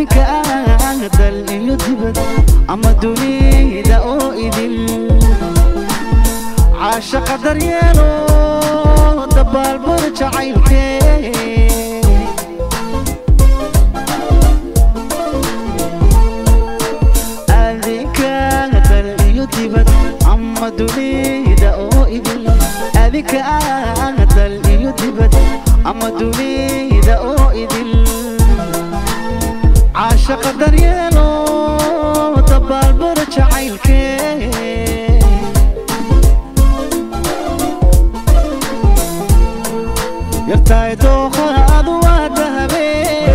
adinka ah dal iyo dibad ama dunida oo idil caashaqa daryeelo dabaalbada jacaylkee adinka dal iyo dibad ama dunida oo idil adinka ah dal iyo dibad ama dunida oo idil caashaqa daryeelo dabaalbada jacaylkee yartahay dooqaadu waa dahabee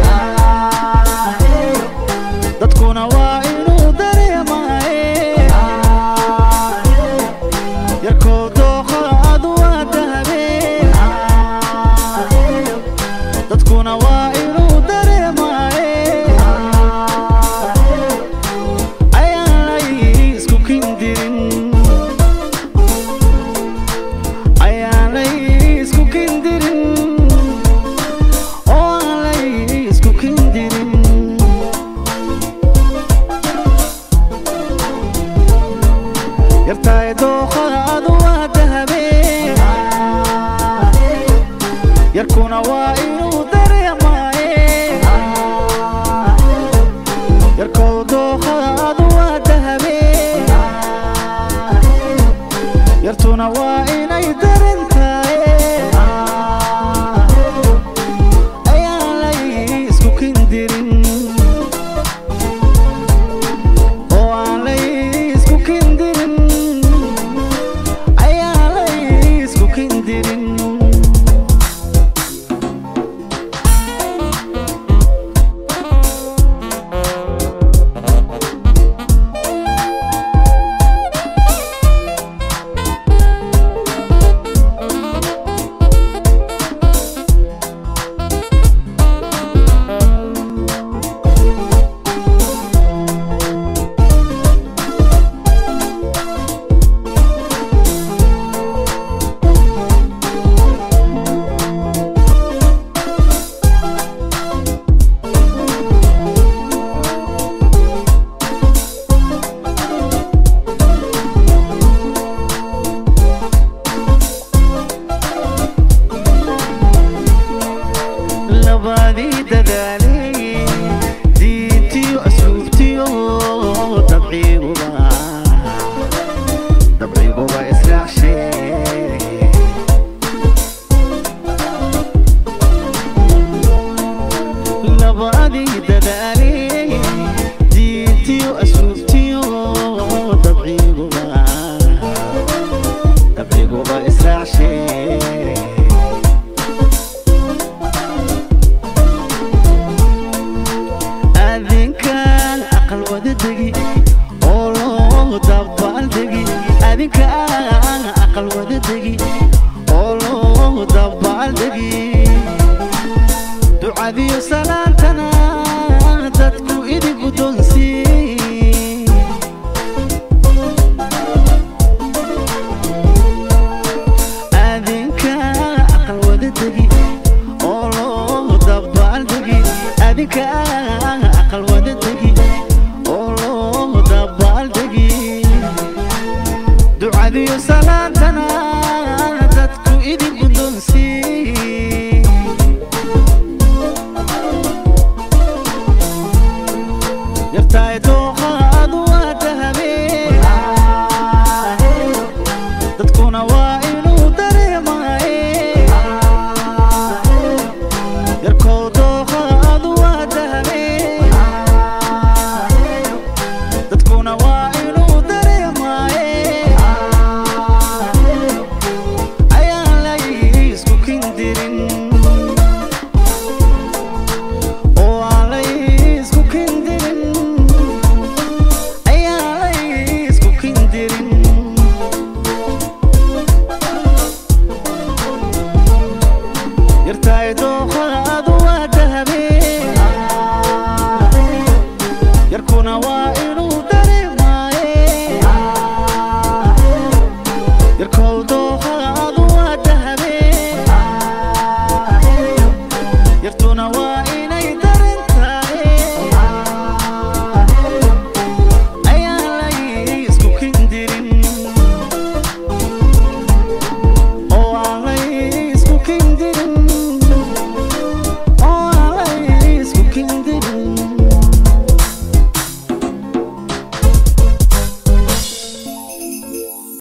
dadkuna waa inuu dareemaaye yarkoo dooqaadu waa dahabee dadkuna waa inuu dareemaaye ayaan lay isku kindirin ayaan lay isku kindirin oo aan lay isku kindirin yartahay dooqaadu waa dahabee yarkuna waa inuu dareemaaye yarkow dooqaadu waa dahabee yartuna waa inay daran tahay ayaan lay isku kindirin oo aan lay isku kindirin ayaan lay isku kindirin labadii dadaalay diintiyo asluubtiyo dabciguba dabciguba israacshe labadii dadaalay diintiyo asluubtiyo dabciguba dabciguba israacshe adinkaan aqal wada degi oo loo dabaaldegi adinkaan aqal wada degi oo loo dabaaldegi ducadiyo salaantana dadku idin guddoonsii adinkaan aqal wada degi oo loo dabaaldegi adinkaan aqal wada degi oo loo dabaaldegi ducadiyo salaantana dadku idin guddoonsii yartahay